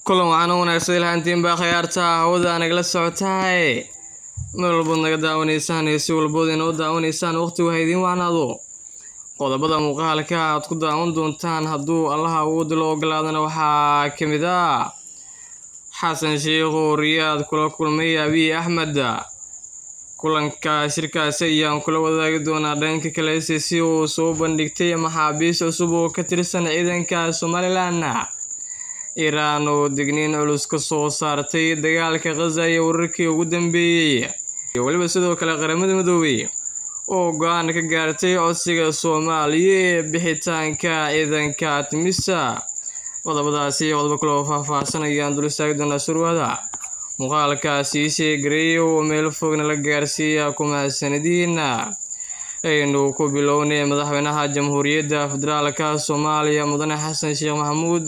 kulan waxaana wanaagsan ilhaantiin baa khayaarta hawada nagala socotahay meel walbood naga daawanaysaan iyo si walbood inoo daawanaysaan waqti waha idiin wacnaado qodobada muuqaalka aad ku daawan doontaan hadduu allaha awoodi loo ogolaadana waxaa ka mid ah xasan sheikh oo riyaad kula kulmay abiy axmed kulanka shirkaasi ayaan kula wadaagi doonaa dhanka kale c c uu soo bandhigtay maxaabiis cusub oo ka tirsan ciidanka somalilan iiraan oo digniin culus ka soo saartay dagaalka khaza iyo wararkii ugu dambeeyey iyo weliba sidoo kale qaramada midoobay oo go-aan ka gaartay codsiga soomaaliya ee bixitaanka ciidanka timisa qodobadaasi qodobo kale oo faahfaahsan ayaan dul istaagi doonaa surwada muuqaalkaasi sheegareey oo meel fogna la gaarsiiya kumahadsanadiina aynu ku bilownay madaxweynaha jamhuuriyadda federaalka soomaaliya mudane xasan sheekh maxamuud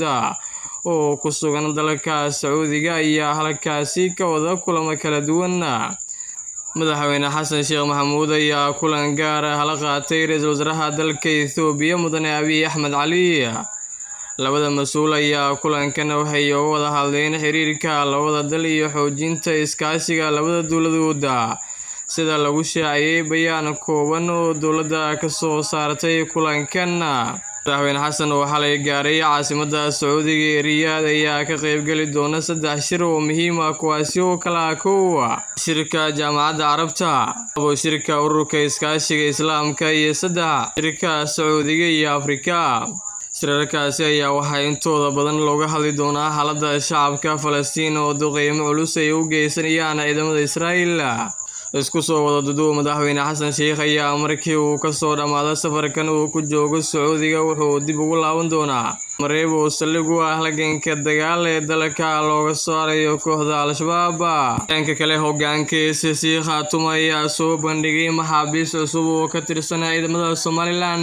oo ku sugan dalka sacuudiga ayaa halkaasi ka wada kulamo kala duwan madaxweyne xasan sheekh maxamuud ayaa kulan gaar ah la qaatay ra-iisul wasaaraha dalka ethoobiya mudane abiy axmed cali labada mas-uul ayaa kulankan waxay uga wada hadleen xiriirka labada dal iyo xoojinta iskaashiga labada dowladooda sida lagu shaaciyey bayaan kooban oo dowladda ka soo saartay kulankan madaxweyne xasan oo xalay gaaray caasimada sacuudiga ee riyaad ayaa ka qaybgeli doona saddex shir oo muhiim ah kuwaasi oo kala kow shirka jaamacadda carabta abo shirka ururka iskaashiga islaamka iyo saddex shirka sacuudiga iyo afrika shirarkaasi ayaa waxaa intooda badan looga hadli doonaa xaaladda shacabka falastiin oo duqeymo culus ay u geysanayaan ciidamada israa'iil isku soo wada duduub madaxweyne xasan sheikh ayaa markii uu kasoo dhammaado safarkan uu ku joogo sacuudiga wuxuu dib ugu laaban doonaa mareeb oo saldhig u ah halganka dagaal ee dalka looga saarayo kooxda al-shabaab dhanka kale hogaanka sc khaatum ayaa soo bandhigay maxaabiis cusub oo ka tirsan ciidamada somalilan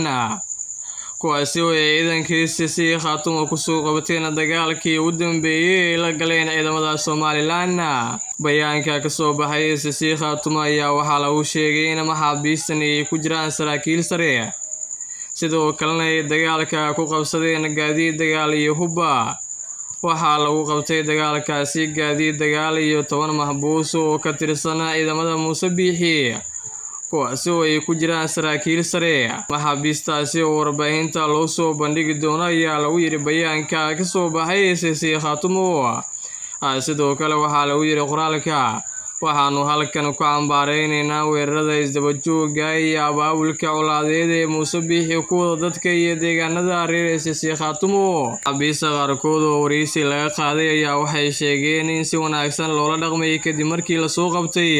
kuwaasi oo ay ciidankiisi si khaatuma kusoo qabateen dagaalkii ugu dambeeyey ay la galeen ciidamada somalilan bayaanka kasoo baxay sisi khaatuma ayaa waxaa lagu sheegay in maxaabiistan ay ku jiraan saraakiil sare sidoo kalena ay dagaalka ku qabsadeen gaadiid dagaal iyo hubba waxaa lagu qabtay dagaalkaasi gaadiid dagaal iyo toban maxbuus oo ka tirsan ciidamada muuse biixi kuwaasi oo ay ku jiraan saraakiil sare maxaabiistaasi oo warbaahinta loo soo bandhigi doono ayaa lagu yidhi bayaanka kasoo baxay sisi khaatumo sidoo kale waxaa lagu yidhi qoraalka waxaanu halkan ku cambaareynayna weerarada isdabajooga iyo abaabulka colaadeed ee muuse biixi ku wada dadka iyo deegaanada reer sisi khaatumo maxaabiista qaarkood oo wareysi laga qaaday ayaa waxay sheegeen in si wanaagsan loola dhaqmayay kadib markii lasoo qabtay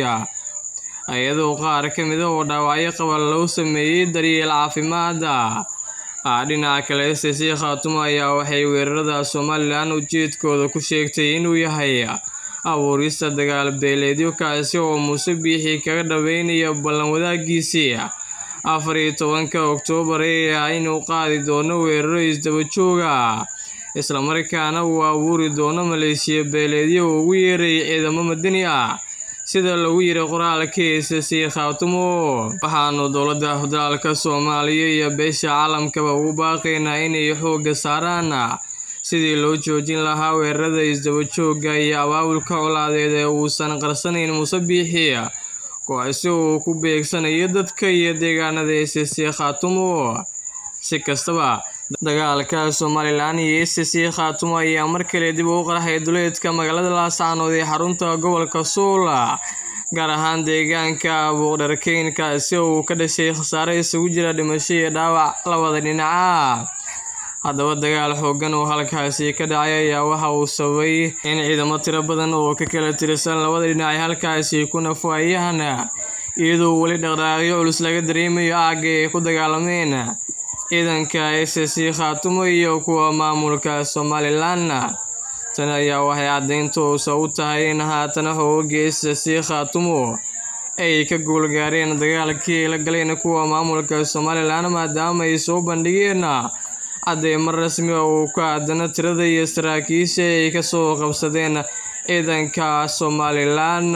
iyadoo qaar ka mida oo dhaawacyo qaba loo sameeyey daryeel caafimaada dhinaca kale sc khaatumo ayaa waxay weerarada somalilan ujeedkooda ku sheegtay inuu yahay abuurista dagaal beeleedyo kaasi oo muuse biixi kaga dhaweynaya ballan wadaagiisii afar iyo tobanka oktoobar ee ah inuu qaadi doono weeraro isdabajooga islamarkaana uu abuuri doono maleeshiya beeleedyo uu ugu yeeray ciidamo madani ah sida lagu yiri qoraalkiisa sii khaatumo waxaanu dowladda federaalka soomaaliya iyo beesha caalamkaba ugu baaqaynaa inay xoogga saaraan sidii loo joojin lahaa weerarada isdabajooga iyo abaabulka colaadeed ee uusan qarsanayn muuse biixi kuwaasi uu ku beegsanayo dadka iyo deegaanada sc khaatumo si kastaba dagaalka somalilan iyo sc khaatumo ayaa mar kale dib ugu qarxay duleedka magaalada laascaanood ee xarunta gobolka suul gaar ahaan deegaanka buuqdharkeyn kaasi oo uu ka dhashay khasaare isugu jira dhimasho iyo dhaawac labada dhinaca haddaba dagaal xoogan oo halkaasi ka dhacay ayaa waxa uu sababay in ciidamo tiro badan oo ka kala tirsan labada dhinac ay halkaasi ku nafaayaan iyadoo weli dhaqdhaaqyo culus laga dareemayo aagga ay ku dagaalameen ciidanka sc khaatumo iyo kuwa maamulka somalilan tan ayaa waxay caddayn toosa u tahay in haatan xooga sc khaatumo ay ka guulgaareen dagaalkii ay la galeen kuwa maamulka somalilan maadaama ay soo bandhigeen cadeymo rasmi ah uu ku aadana tirada iyo saraakiisha ay kasoo qabsadeen ciidanka somalilan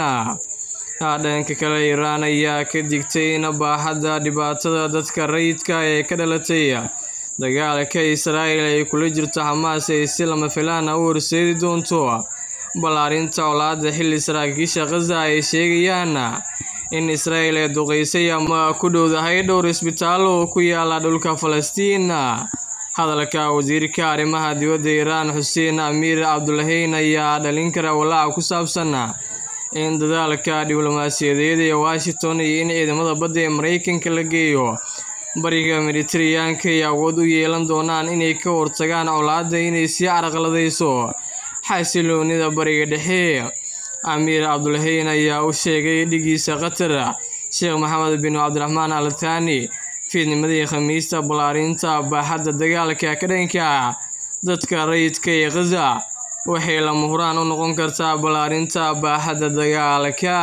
dhanka kale iiraan ayaa ka digtay in baaxadda dhibaatada dadka rayidka ee ka dhalatay dagaalka israa'il ay kula jirto xamaas ay si lama filaan ah u horseedi doonto ballaarinta colaadda xilli saraakiisha khaza ay sheegayaan in israa'il ay duqeysay ama ku dhowdahay dhowr isbitaal oo ku yaala dhulka falastiin hadalka wasiirka arrimaha dibadda iiraan xuseen amiir cabdulahiin ayaa dhalin kara walaaca ku saabsan in dadaalka diblomaasiyadeed ee washington iyo in ciidamada badda ee maraykanka la geeyo bariga mediteraneanka ay awood u yeelan doonaan inay ka hortagaan colaadda inay sii caraqladayso xasiloonida bariga dhexe amiir cabdulahiin ayaa u sheegay dhigiisa qatar sheekh maxamed bin cabdiraxmaan al thani fiidnimadii khamiista ballaarinta baaxadda dagaalka ka dhanka dadka rayidka ee khaza waxay lama huraan u noqon kartaa ballaarinta baaxadda dagaalka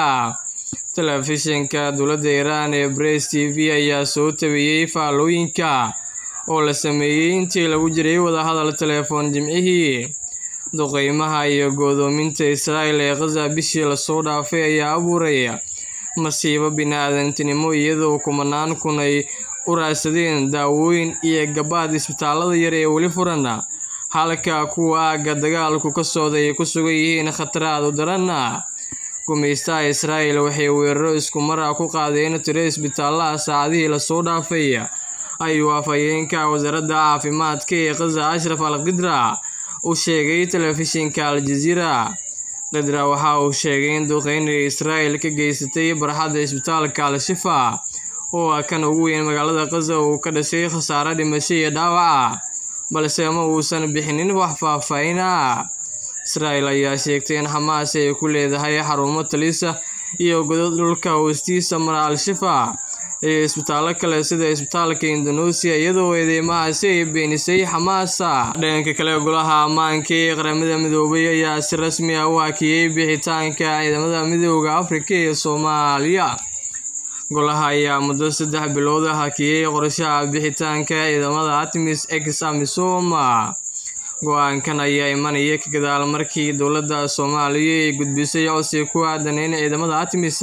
telefishinka dowladda iiraan ee bress t v ayaa soo tabiyey faallooyinka oo la sameeyey intii lagu jiray wadahadal telefoon jimcihii duqeymaha iyo go'doominta israa'il ee khaza bishii lasoo dhaafay ayaa abuuray masiibo bini-aadantinimo iyadoo kumanaan kun ay u raadsadeen daawooyin iyo gabaad isbitaalada yar ee weli furan halka kuwa aagga dagaalku ka socday ay ku sugan yihiin khataraad u daran gumaystaha israa'il waxay weeraro isku mar ah ku qaadeen tiro isbitaalaha saacadihii lasoo dhaafay ayuu afhayeenka wasaaradda caafimaadka ee khaza ashraf al qidra u sheegay telefishinka al-jaziira qidra waxa uu sheegay in duqeynay israa'il ka geysatay barxadda isbitaalka al-shifa oo ah kan ugu weyn magaalada khaza uu ka dhashay khasaare dhimasho iyo dhaawaca balse ma uusan bixinin wax faahfaahin ah israa'il ayaa sheegtay in xamaas ay ku leedahay xarumo talisa iyo godad dhulka hoostiisa mara al-shifa iyo isbitaallo kale sida isbitaalka indonesia iyadoo eedeymahaasi ay beenisay xamaasa dhanka kale golaha ammaanka ee qaramada midoobay ayaa si rasmi ah u hakiyey bixitaanka ciidamada midooda afrika ee soomaaliya golaha ayaa muddo saddex bilood ah hakiyey qorshaha bixitaanka ciidamada artemis ex amisom go-aankan ayaa imanaya ka gadaal markii dowladda soomaaliya ay gudbisay codsi ku aadan in ciidamada artemis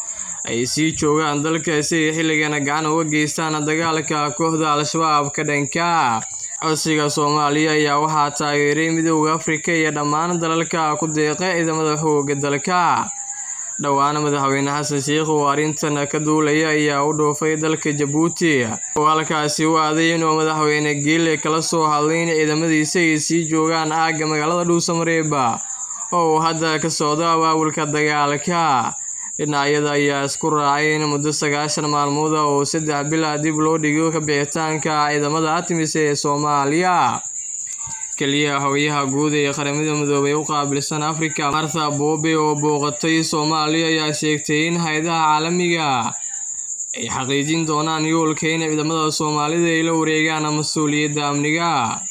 ay sii joogaan dalka si ay xilligana gacan uga geystaan dagaalka kooxda al-shabaab ka dhanka codsiga soomaaliya ayaa waxaa taageeray midooda afrika iyo dhammaan dalalka ku deeqa ciidamada xooga dalka dhowaan madaxweyne xasan sheikh oo arrintan ka duulaya ayaa u dhoofay dalka jabuuti oo halkaasi u aaday inuu madaxweyne geele kala soo hadlay in ciidamadiisa ay sii joogaan aagga magaalada dhuusamareeba oo uu hadda ka socdo abaabulka dagaalka dhinacyada ayaa isku raacay in muddo sagaashan maalmood ah oo saddex bil ah dib loo dhigo ka bixitaanka ciidamada artemis ee soomaaliya keliya howyaha guud ee qaramada midoobay u qaabilsan afrika martha boobe oo booqatay soomaaliya ayaa sheegtay in hay-adaha caalamiga ay xaqiijin doonaan yoolka in ciidamada soomaalida ay la wareegaan mas-uuliyadda amniga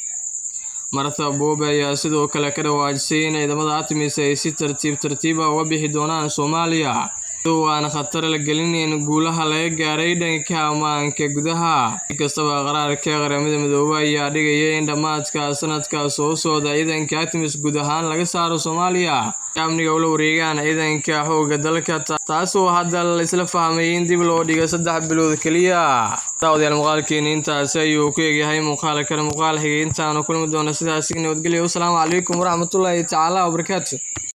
martha boobe ayaa sidoo kale ka dhawaajisay in ciidamada artemis ay si tartiib tartiiba uga bixi doonaan soomaaliya iyadoo aan khatar la gelinayn guulaha laga gaaray dhanka ammaanka gudaha si kastaba qaraarka qaramada midoobey ayaa dhigaya in dhammaadka sanadka soo socda ciidanka artemis guud ahaan laga saaro soomaaliya amniga ula wareegaan ciidanka xoogga dalka taasoo hadda la isla fahmay in dib loo dhiga saddex bilood keliya daawadayaal muuqaalkeeni intaasi ayuu ku egyahay muuqaal kale muuqaal xigay intaanu kulmi doona sidaasi nabadgelyo wasalaamu calaykum waraxmatullaahi tacaala wabarakaatu